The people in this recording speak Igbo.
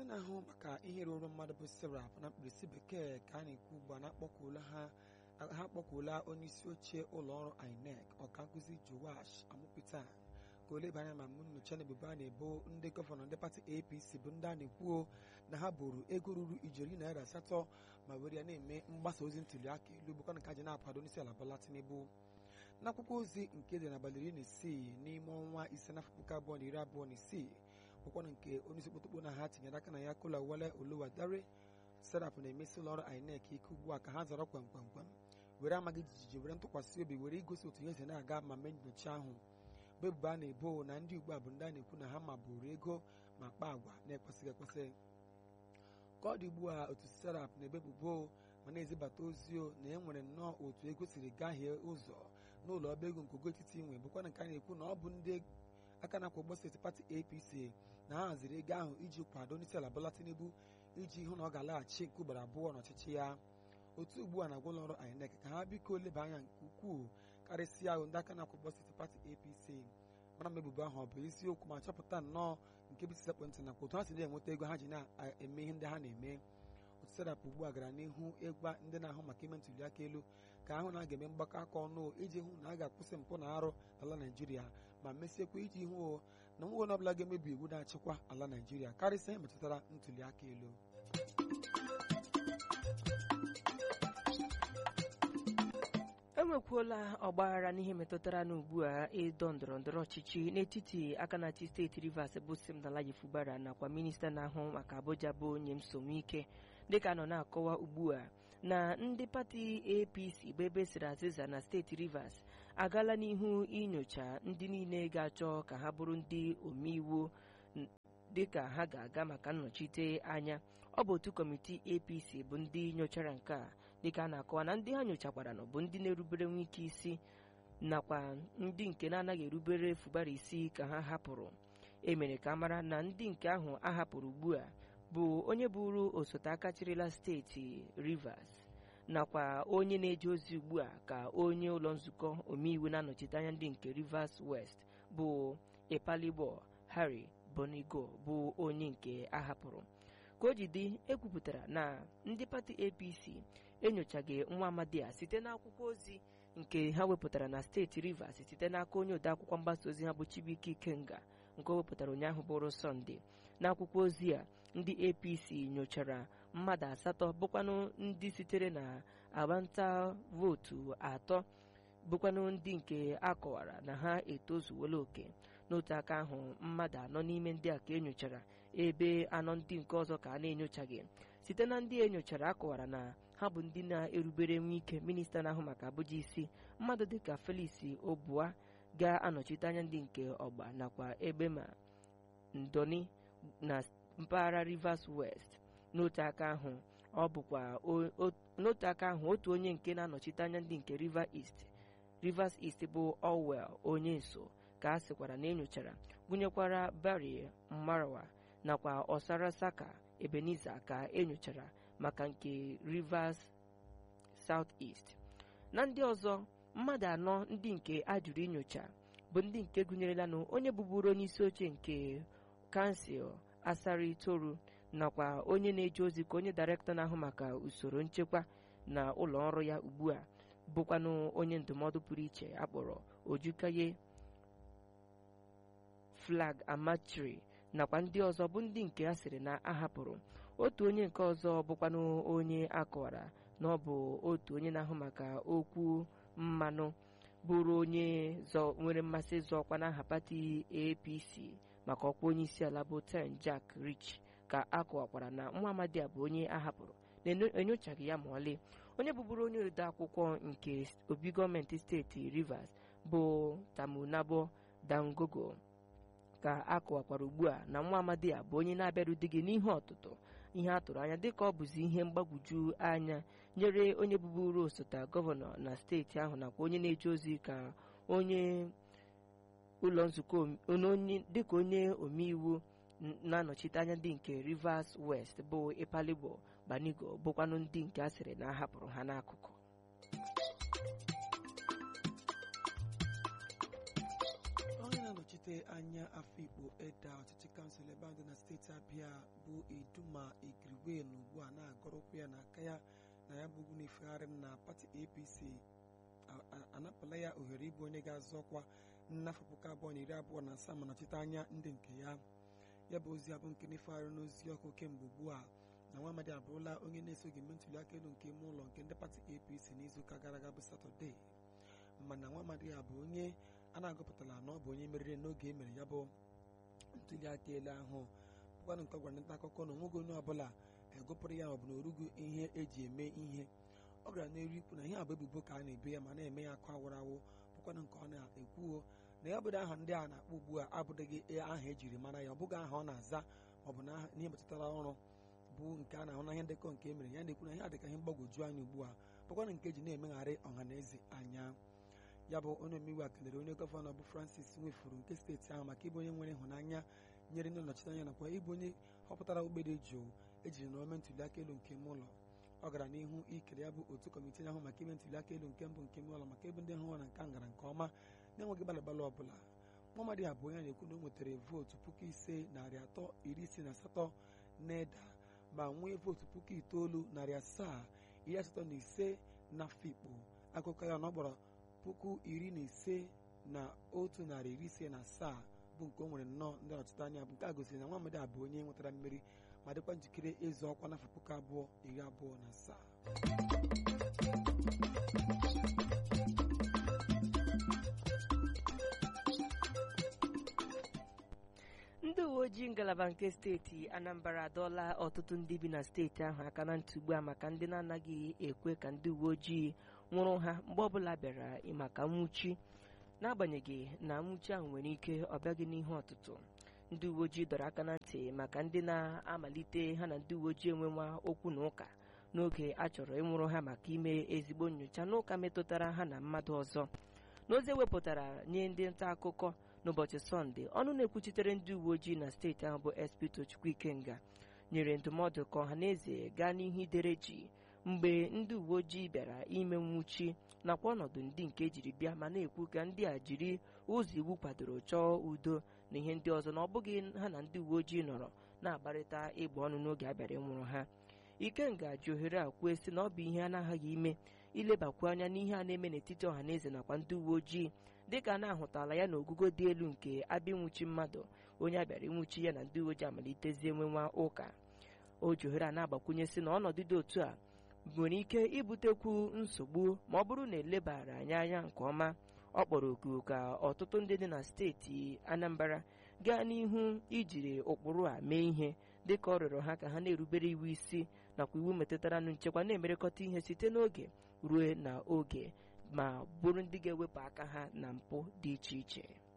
na-ahụ maka ihe ruru mmadụ bụ serap na mkpirisi bekee ka a na-ekwu ugbu a na-akpọkuola ha ha akpọkuola onye isi oche ụlọ ọrụ inec ọka nkụzi joash amụpụta ka o leba anya ma mụ nyocha na ebubo a na-ebo ndị gọvanọ ndị pati apc bụ ndị a na-ekwuo na ha buru ego ruru ijeri naira asatọ ma were ya na-eme mgbasa ozi ntuli aka elu bụkwa nke a ji na-akwado onyeisi ala Bola Tinubu n'akwụkwọ ozi nke dị n'abalị iri na isii n'ime ọnwa ise n'afọ puku abụọ na iri abụọ na isii bụkwana nke onyeisi okpotokpo na ha tinyere aka na ya kola wale oluwadare serap na-emesi ụlọ ọrụ inec ike ugbu a ka ha zọrọ kwamkwamkwam were amaghị jijiji were ntụkwasị obi were igosi otu ihe si na-aga ma mee nyocha ahụ bụ ebubo a na-ebo na ndị ugbu a bụ ndị a na-ekwu na ha ma bụrụ ego ma kpaa agwa na-ekwesịghị ekwesị ka ọ dị ugbu a otu serap na-ebebubo ma na-ezibata ozi o na e nwere nnọọ otu ego siri gahie ụzọ n'ụlọ ọba ego nke ogo etiti nwe bụkwa nke a na-ekwu na ọ bụ ndị aka na-akwa ụgbọ steeti pati apc na ha haziri ego ahụ iji kwado onyeisi ala Bola Tinubu iji hụ na ọ ga-alaghachi nke ugboro abụọ n'ọchịchị ya otu ugbu a na-agwa ụlọ ọrụ INEC ka ha biko leba anya nke ukwuu karịsịa ahụ ndị aka na-akwa ụgbọ steeti pati apc mara ma ebubo ahụ ọ bụ eziokwu ma chọpụta nnọọ nke bụ isi ekwentị nakwa otu ha si na-enweta ego ha ji na-eme ihe ndị ha na-eme otu serap ugbu a gara n'ihu ịgwa ndị na-ahụ maka ime ntuli aka elu ka ahụ na a ga-eme mgbakọ aka ọnụ iji hụ na a ga-akwụsị mpụ na arụ ala naijiria ma mesiekwa iji hụ na nwa onye ọbụla ga-emebi iwu na-achịkwa ala naijiria karịsịa ihe metụtara ntuli aka elu enwekwuola ọgbaghara n'ihe metụtara n'ugbu a ịdọ ndọrọ ndọrọ ọchịchị n'etiti aka na-achị steeti rivers bụ Siminalayi Fubara nakwa minista na-ahụ maka Abuja bụ onye ike dịka nọ na-akọwa ugbu a na ndị pati APC bụ ebe siri azịza na steeti rivers agaala n'ihu inyocha ndị niile ga-achọ ka ha bụrụ ndị omeiwu dịka ha ga-aga maka nnọchite anya ọ bụ otu kọmitii APC bụ ndị nyochara nke a dịka a na-akọwa na ndị ha nyochakwara nọ bụ ndị na-erubere nwa ike isi nakwa ndị nke na-anaghị erubere Fubara isi ka ha hapụrụ emere ka mara na ndị nke ahụ a hapụrụ ugbu a bụ onye bụrụ osote aka chịrịla steeti Rivers nakwa onye na-eje ozi ugbu a ka onye ụlọ nzukọ omeiwu na-anọchite anya ndị nke Rivers West bụ Epalibo Harry Bonigo bụ onye nke a hapụrụ ka o ji dị ekwupụtara na ndị pati APC enyochaghị nwa amadi a site n'akwụkwọ ozi nke ha wepụtara na steeti Rivers site n'aka onye odeakwụkwọ mgbasa ozi ha bụ Chibuike Ikenga nke o wepụtara ụnyaahụ bụrụ Sọnde n'akwụkwọ ozi a ndị APC nyochara mmadụ asatọ bụkwanụ ndị sitere na agbanta vootu atọ bụkwanụ ndị nke akọwara na ha etozuola oke n'otu aka ahụ mmadụ anọ n'ime ndị a ka enyochara ebe anọ ndị nke ọzọ ka a na-enyochaghị site na ndị enyochara akọwara na ha bụ ndị na-erubere nwa ike minista na-ahụ maka Abuja isi mmadụ dịka Felix Obua ga-anọchite anya ndị nke ọgba nakwa ebe ma ndoni na mpaghara Rivers West n'otu aka ahụ ọ bụkwa n'otu aka ahụ otu onye nke na-anọchite anya ndị nke Rivers East Rivers East bụ Orwell onye nso ka a sịkwara na enyochara gụnyekwara Barry Marawa nakwa Osara Saka Ebenezer ka enyochara maka nke Rivers South East na ndị ọzọ mmadụ anọ ndị nke a jụrụ inyocha bụ ndị nke gụnyerelanụ onye bụburu onye isi oche nke kansụl Asari Toru nakwa onye na-eje ozi ka onye dairektọ na-ahụ maka usoro nchekwa na ụlọ ọrụ ya ugbu a bụkwanụ onye ndụmọdụ pụrụ iche akpọrọ Ojukaye Flag Amachiri nakwa ndị ọzọ bụ ndị nke a sịrị na ahapụrụ otu onye nke ọzọ bụkwanụ onye akọwara na ọ bụ otu onye na-ahụ maka okwu mmanụ bụrụ onye nwere mmasị ịzọ ọkwa n'aha pati APC maka ọkwa onye isi ala bụ Ten Jack Rich ka akọwakwara na nwa amadi a bụ onye ahapụrụ na-enyochaghị ya ma ọlị onye bụbụrụ onye ode akwụkwọ nke obi gọọmenti steeti Rivers bụ Tamunabo Dangogo ka a kọwakwara ugbu a na nwa amadi a bụ onye na-abịarudịghị n'ihe ọtụtụ ihe a tụrụ anya dịka ọ bụzi ihe mgbagwoju anya nyere onye bụbụrụ osote gọvanọ na steeti ahụ nakwa onye na-eje ozi ka onye ụlọ nzukọ dịka onye omeiwu na-anọchite anya ndị nke Rivers West bụ Epalibo Banigo bụkwanụ ndị nke a sịrị na a hapụrụ ha n'akụkụ onye na-anọchite na-anọchite anya afikpo eda ọchịchị kansụl ebe ahụ dị na steeti abịa bụ iduma igiriwe na ugbu a na-agọrọkwu ya n'aka ya na ya bụ ugwu na-efegharị na pati apc anapụla ya ohere ịbụ onye ga-azọ ọkwa n'afọ puku abụọ na iri abụọ na asaa ma nọchite anya ndị nke ya ya bụ ozi abụ nke na-efegharị n'ozi ọkụ kemgbe ugbu a na nwa amadi abụrụla onye na-esoghị eme ntuli aka elu nke ime ụlọ nke ndị pati apc n'izuụka gara aga bụ satọde mana nwa amadi ya bụ onye a na-agụpụtala na ọ bụ onye meriri n'oge e mere ya bụ ntuli aka elu ahụ bụkwanụ nke gwara nta akụkọ na onweghị onye ọbụla egụpụrụ ya maọbụ na orugu ihe eji eme ihe ọ gara n'elu ikwu na ihe a bụ ebubo ka a na-ebe ya ma na-eme ya akụ awụrụ awụ bụkwanụ nke ọ na-ekwuo na ya bụrụ aha ndị a na-akpọ ugbu a abụdịghị aha ejiri mara ya ọ bụghị aha ọ na-aza maọbụ na ihe metụtara ọrụ bụ nke a na-ahụ n'ahịa ndekọ nke emere ya na-ekwu na ihe adịka ihe mgbagwoju anya ugbu a bụkwanụ nke ji na-emegharị ọha na eze anya ya bụ onye omeiwu a kelere onye gọvanọ bụ francis nwefuru nke steeti ahụ maka ịbụ onye nwere ịhụnanya nyere ndị nnọchite anya nakwa ịbụ onye họpụtara ogbede jụụ ejiri na ome ntuli aka elu nke ime ụlọ ọ gara n'ihu ikele ya bụ otu kọmitii ahụ maka ime ntuli aka elu nke mbụ nke ime ụlọ maka ebe ndị hụ na nke ngara nke ọma na-enweghị gbalagbalụ ọbụla nwamadị abụ onye na-ekwu na o nwetara vootu puku ise narị atọ iri isii na asatọ na-eda ma nwee vootu puku itoolu narị asaa iri asatọ na ise na Afikpo akụkọ ya na ọ gbara puku iri na ise na otu narị iri ise na asaa bụ nke o nwere nnọọ ndị ọchịchị anya bụ nke a gosiri na nwa amadi abụ onye nwetara mmeri ma dịkwa njikere ịzọ ọkwa n'afọ puku abụọ iri abụọ na asaa ndị uwe ojii ngalaba nke steeti anambra adọọla ọtụtụ ndị bi na steeti ahụ aka na ntị ugbu a maka ndị na-anaghị ekwe ka ndị uwe ojii nwụrụ ha mgbe ọbụla bịara maka nwụchi n'agbanyeghị na nwụchi ahụ nwere ike ọ bịaghị n'ihu ọtụtụ ndị uwe ojii dọrọ aka na ntị maka ndị na-amalite ha na ndị uwe ojii enwenwa okwu na ụka n'oge a chọrọ ịnwụrụ ha maka ime ezigbo nyocha n'ụka metụtara ha na mmadụ ọzọ n'ozi ewepụtara nye ndị nta akụkọ n'ụbọchị sọnde ọnụ na-ekwuchitere ndị uwe ojii na steeti ahụ bụ sp tochukwu ikenga nyere ndụmọdụ ka ọha na eze gaa n'ihu idere ji mgbe ndị uwe ojii bịara ime nwụchi nakwa ọnọdụ ndị nke ejiri bịa ma na-ekwu ka ndị a jiri ụzọ iwu kwadoro chọọ udo na ihe ndị ọzọ na ọ bụghị ha na ndị uwe ojii nọrọ na-agbarịta ịgba ọnụ n'oge a bịara ịnwụrụ ha ikenga ji ohere a kwuo sị na ọ bụ ihe a na-aghaghị ime ilebakwu anya n'ihe a na-eme n'etiti ọha na eze nakwa ndị uwe ojii dịka a na-ahụtala ya n'ogugo dị elu nke abịa ịnwụchi mmadụ onye abịara ịnwụchi ya na ndị uwe ojii amalitezie nwenwa ụka o ji ohere a na-agbakwunye sị na ọnọdụ dị otu a nwere ike ibutekwu nsogbu ma ọ bụrụ na elebara anyị anya nke ọma ọ kpọrọ oku ka ọtụtụ ndị dị na steeti anambra gaa n'ihu ijiri ụkpụrụ a mee ihe dịka ọ rịọrọ ha ka ha na-erubere iwu isi nakwa iwu metụtara nchekwa na-emerekọta ihe site n'oge ruo na oge ma bụrụ ndị ga-ewepụ aka ha na mpụ dị iche iche